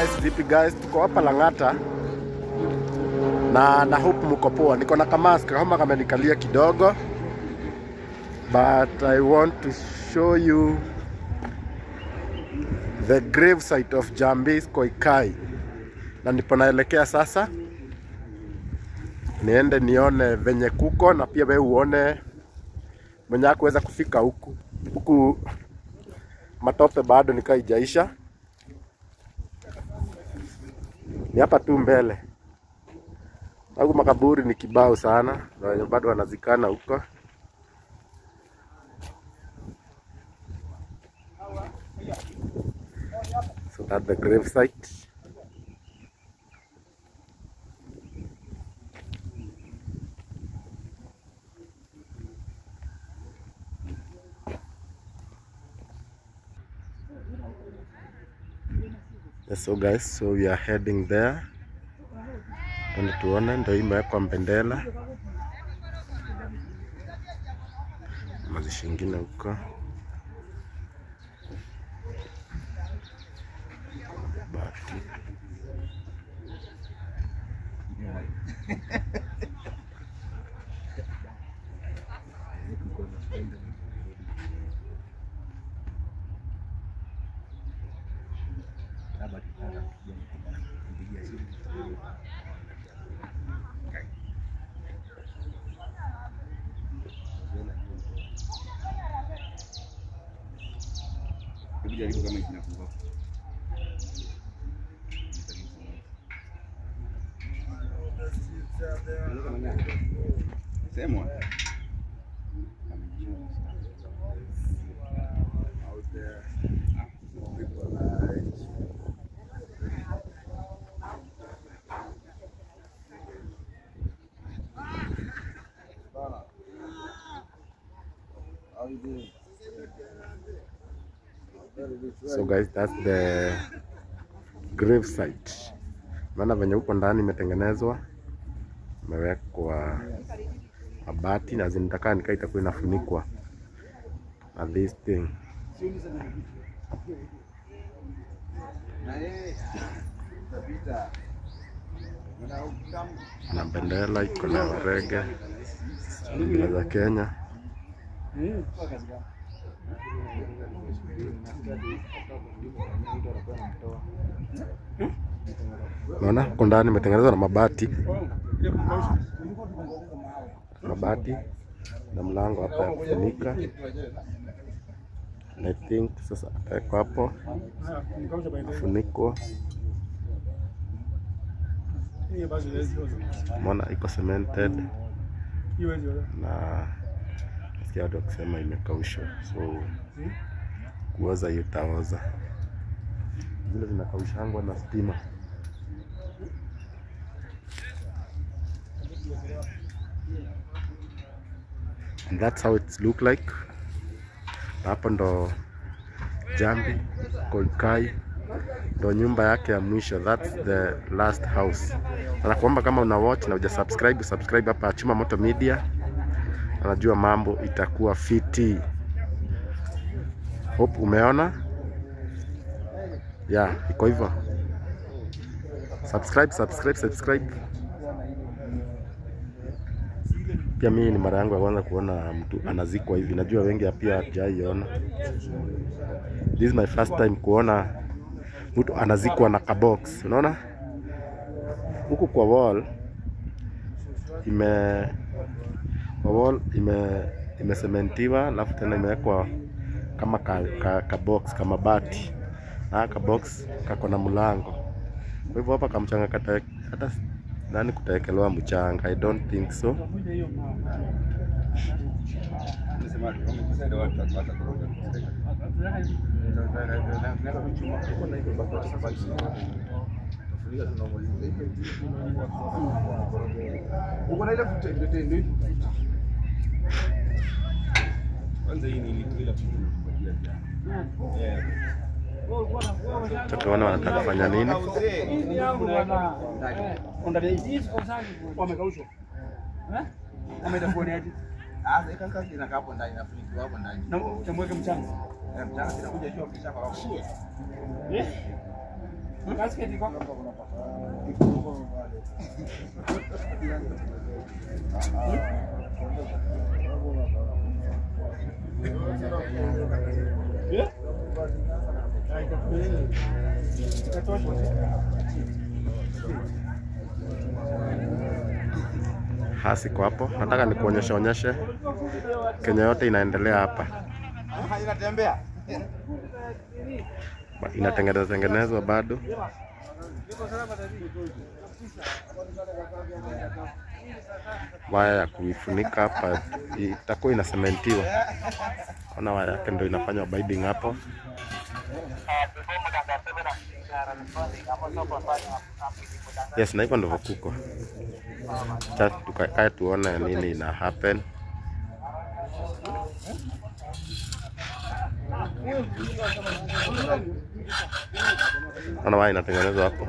guys, vipi guys? Tuko hapa Lang'ata na na hope mko poa. Niko na kamask kama kamenikalia kidogo, but I want to show you the grave site of Jambis Koikai, na ndipo naelekea sasa, niende nione venye kuko na pia wewe uone mwenye hakuweza kufika huku huku, matope bado nikaa ijaisha ni hapa tu mbele. Huku makaburi ni kibao sana, na wenye bado wanazikana huko. So that the grave site. Yes, so guys, so we are heading there. Twende tuone, ndio hii imewekwa mbendela. Mazishi ingine huko. Bati. Hebu jaribu kama kinafungua. Sema. So guys, that's the grave site. Maana venye huko ndani imetengenezwa, imewekwa mabati na zinataka nikaa itakuwa inafunikwa na this thing. Na bendera iko na rege bendera za Kenya. Unaona huko ndani imetengenezwa na mabati, mabati na mlango hapa ya kufunika. And I think sasa atawekwa hapo afunikwa. Umeona iko cemented na nasikia watu wakisema imekaushwa, so kuoza hiyo itaoza. Zile zinakaushangwa na stima. And that's how it look like. Hapo ndo Jambi Koikai ndo nyumba yake ya mwisho, that's the last house. Anakuomba kama una watch na uja subscribe, subscribe hapa Chuma Moto Media. Anajua mambo itakuwa fiti. Hope umeona. Yeah, iko hivyo. Subscribe, subscribe, subscribe. Pia mimi ni mara yangu ya kwanza kuona mtu anazikwa hivi. Najua wengi pia hajaiona. This is my first time kuona mtu anazikwa na kabox. Unaona? Huku kwa wall ime kwa wall ime imesementiwa alafu tena imewekwa kama ka, ka, ka box kama bati na ka box kako na mlango. Kwa hivyo hapa kamchanga kata hata nani kutaekelewa mchanga, I don't think so. Nasema wamekusaidia watu watakoroga. Uko na ile futa ndio ndio hivi. Kwanza hii ni ile futa. Eh. Tutaona wanataka kufanya nini. Wamekaushwa. Wameenda kuoneaje? Ah, ika kazi inakaa hapo ndani inafunikiwa hapo ndani. Na utamweka mchanga. Eh, Mchana sinakuja jua kisha kwa hapo. Hasi kwa hapo, nataka nikuonyeshe onyeshe Kenya yote inaendelea hapa, Inatembea. Ba- inatengenezwa tengenezwa bado. Waya ya kuifunika hapa itakuwa inasementiwa. Ona waya yake ndio inafanywa binding hapo. Yes, na hivyo ndivyo kuko. Cha tukakae tuone nini ina happen. Ona waya inatengenezwa hapo.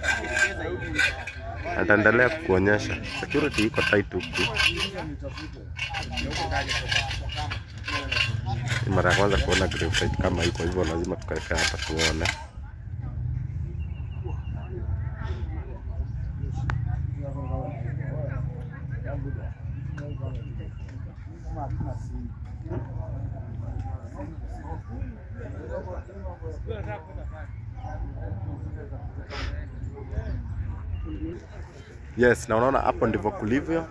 Ataendelea kukuonyesha. Security iko tight huku. Ni mara ya kwanza kuona grave site kama hii, kwa hivyo lazima tukae hapa tuone. Yes, na unaona hapo ndivyo kulivyo.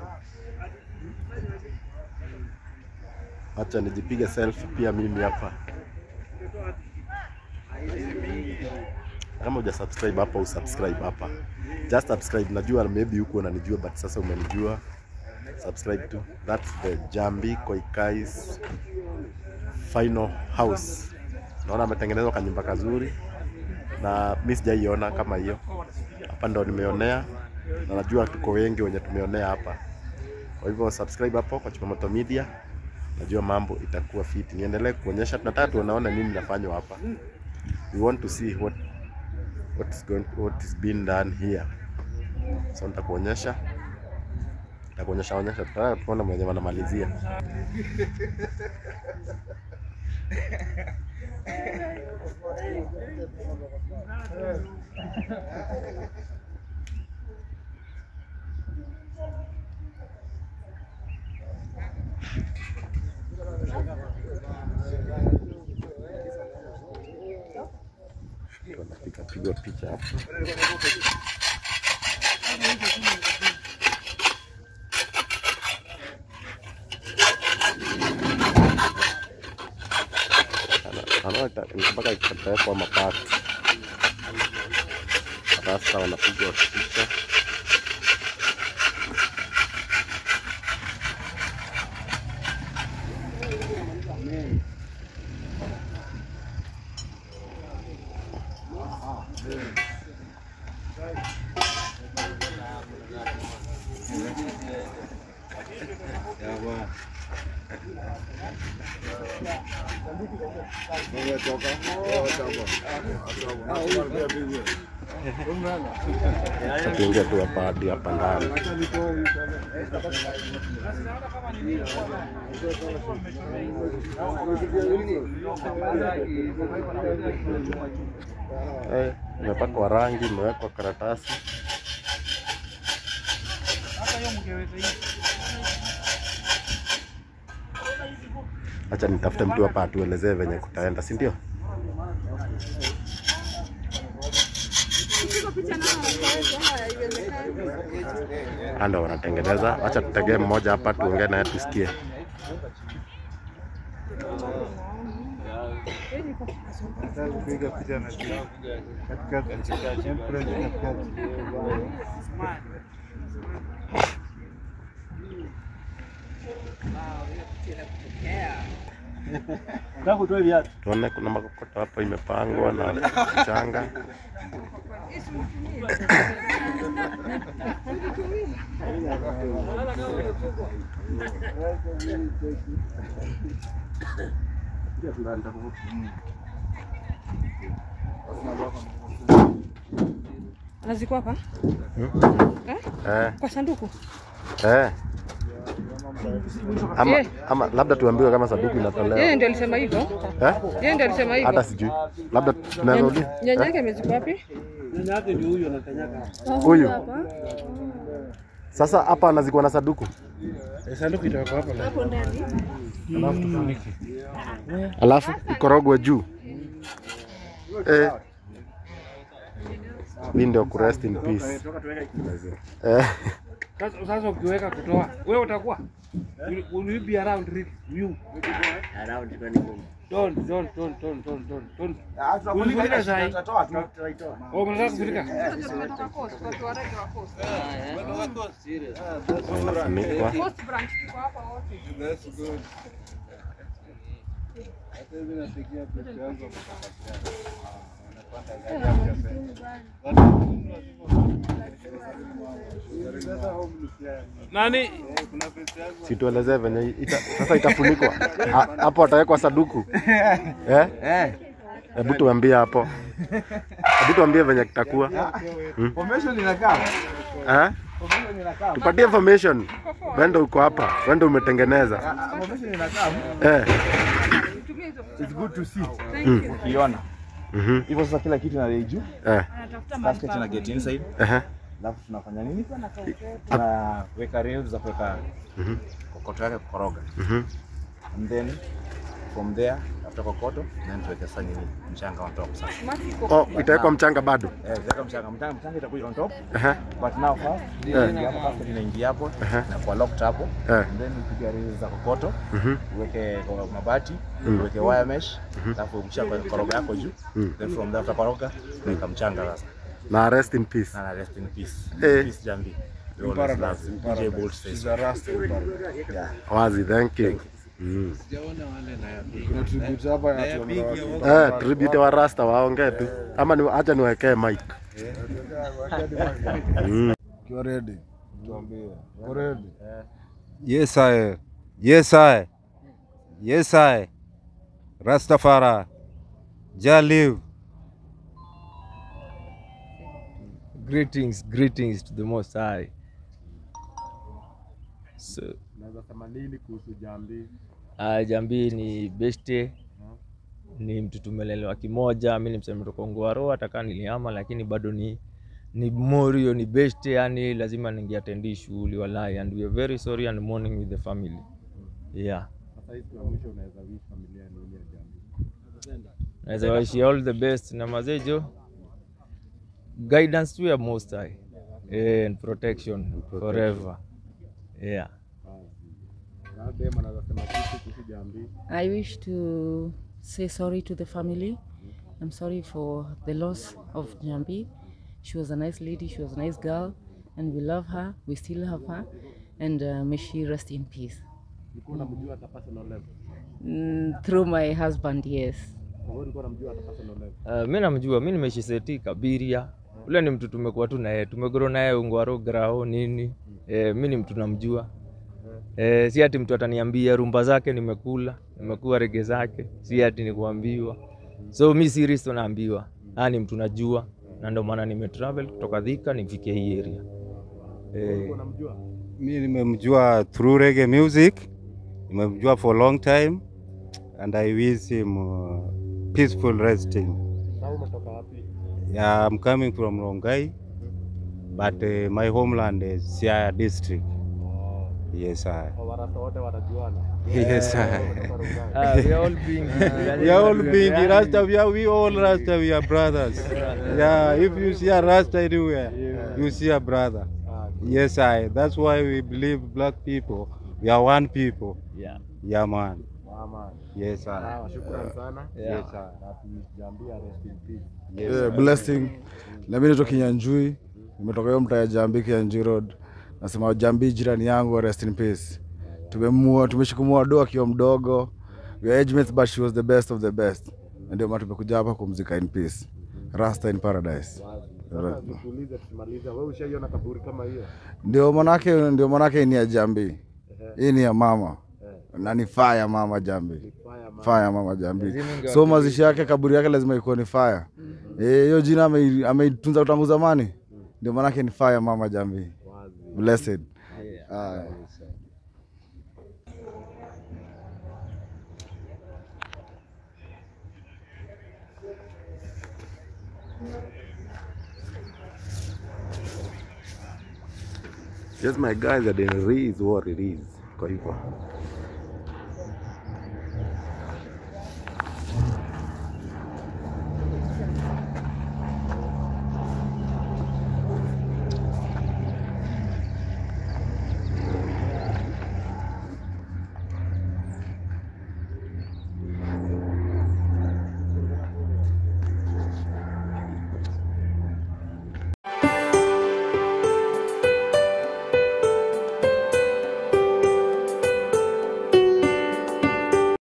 Acha nijipige selfie pia mimi hapa. Kama huja subscribe hapa, usubscribe hapa. Just subscribe. Najua maybe huku unanijua but sasa umenijua. Subscribe tu. That's the Jambi Koikais final house. Naona ametengenezwa kanyumba kazuri na mi sijaiona kama hiyo. Hapa ndo nimeonea na najua tuko wengi wenye tumeonea hapa. Kwa hivyo subscribe hapo kwa Chumamoto Media, najua mambo itakuwa fiti. Niendelee kuonyesha, tunataka tuonaone nini inafanywa hapa. We want to see what what is going what is being done here. So nitakuonyesha nitakuonyesha onyesha, tutataka tuone mwenye wanamalizia. Tunapiga pigwa picha hapo. Anaona ita- mpaka ikatawekwa mapati. Sasa wanapigwa picha. Sasa tuingie tu hapa hadi hapa ndani. Eh, imepakwa rangi, imewekwa karatasi. Acha nitafute mtu hapa atuelezee venye kutaenda, si ndio? Ando wanatengeneza. Acha tutegee mmoja hapa tuongee naye tusikie. kupiga picha na katikati temperature katikati Takutoa viatu. Tuone kuna makokoto hapo imepangwa na mchanga. Anazikwa hapa Eh, kwa sanduku. eh. Ama, Eh. ama labda tuambiwe kama sanduku Yeye inatolewa. ndio alisema hivyo. Eh? Yeye ndio alisema hivyo. Hata sijui. Labda tunaweza uliza. Nyanya yake amezikwa wapi? Nyanya yake ndio huyu anakanyaga hapa. Huyu. hapa Sasa hapa anazikwa na saduku, Eh, Sanduku itawekwa hapa na hapo ndani. alafu tufunike. alafu ikorogwe juu eh. Hii ndio ku rest in peace eh. Sasa sasa ukiweka kutoa, wewe utakuwa will, will you be around really? you don't don't don't don't don't don't don't Ulifunika sahi? Oh, mnataka kufunika? Tumetoka Coast, watu wa rege wa Coast. Imefunikwa. Coast branch tuko hapa wote. Nani? Situelezee venye ita, sasa itafunikwa Ha- hapo, atawekwa saduku eh? Hebu tuambie hapo, hebu tuambie venye kitakuwa Formation inakaa. eh? Formation inakaa. Tupatie information. Wendo uko hapa, wendo umetengeneza Ah, Formation inakaa. eh. Tumia hizo. It's good to see. Thank you. Ukiona. Mhm. Hivyo sasa kila kitu na juu. Eh. Anatafuta mahali Basket pa na get inside. Ehe. Alafu tunafanya nini? Tunaweka rails za kuweka Mhm. kokoto yake kukoroga. Mhm. And then from there after kokoto then tuweke sasa nini? Mchanga on top sasa. Mati iko Oh, itawekwa mchanga bado. Eh, tuweka mchanga. Mchanga mchanga itakuwa on top. Ehe. But now first, Eh. hapo basket inaingia hapo Ehe. na kwa locked hapo. Eh. And then upiga rails za kokoto. Mhm. uweke kwa mabati Mm. uweke wire mesh alafu mchanga koroga yako juu Mm. then from there utakoroga weka mchanga sasa Na rest in peace. na na rest in peace Eh. peace jambi We always love you. DJ Bolt says so. Yeah. Wazi, thank you. Mm. Kuna tribute hapa ya watu wa Eh, tribute wa Rasta waongee tu. Ama ni acha niwekee mic. Mm. Ukiwa ready, tuambie. Uko ready? Yes, I. Yes, I. Yes, I. Rastafari. Jah live. Greetings, greetings to the Most High. So, Naweza sema nini kuhusu Jambi? uh, Jambi ni beste, ni mtu tumelelewa kimoja. Mi ni msema kutoka Ongwaro, hata kama nilihama, lakini bado ni ni morio, ni beste, yani lazima ningeatendi shughuli walai, and we are very sorry and mourning with the family. Yeah. Sasa hii ya mwisho unaweza wish familia nini ya Jambi? Naweza waishi all the best na mazejo guidance to your most high eh, and protection forever. Yeah. Na dem anaweza sema kitu kuhusu Jambi? I wish to say sorry to the family. I'm sorry for the loss of Jambi. She was a nice lady, she was a nice girl, and we love her. We still have her, and uh, may she rest in peace. Ulikuwa unamjua hata personal level? Mm, through my husband, yes. Wewe ulikuwa unamjua hata personal level? Uh, mi namjua, mi nimeishi seti Kabiria. Ule ni mtu tumekuwa tu naye, tumegoro naye Ungwaro grao nini. Eh, mi ni mtu namjua. Eh, si ati mtu ataniambia rumba zake nimekula, nimekuwa rege zake, si ati ni kuambiwa. So mi si Risto naambiwa. Ah, ni mtu najua na ndio maana nimetravel kutoka Thika nifike hii area. Eh, Unamjua? Mi nimemjua through reggae music. Nimemjua for a long time and I wish him uh, peaceful resting. Na umetoka wapi? Yeah, I'm coming from Rongai, but uh, my homeland is Siaya district. Yes, I. Warasta wote wanajuana. Yes, I. ah, we are all being We are all big Rasta. We are we all Rasta. We are brothers. Yeah, if you see a Rasta anywhere, you see a brother. Yes, I. That's why we believe black people. We are one people. Yeah. Yeah, man. Mama. Yes, I. Sawa, shukrani sana. Yeah. Yes, I. Na tu Jambi ya rest in peace. Yes, Yeah, I. blessing. Na mimi naitwa Kinyanjui. Nimetoka hiyo mtaa ya Jambi Kinyanjui Road. Nasema Jambi jirani yangu rest in peace. Tumemua tumeshikumua doa akiwa mdogo. We are age mates but she was the best of the best. Na ndio maana tumekuja hapa kumzika in peace. Rasta in paradise. Sasa tuulize tukimaliza, wewe ushaiona kaburi kama hiyo? Ndio manake ndio manake ni ya Jambi. Hii ni ya mama. Na ni fire mama Jambi. Fire man. Fire mama Jambi. Lazima ingewa- So mazishi yake kaburi yake lazima ikuwe ni fire. Eh, hiyo jina ame- ameitunza tangu zamani. Ndio maanake ni fire mama Jambi. Blessed. Aya. Yes my guys, the Re is what it is. Kwa hivyo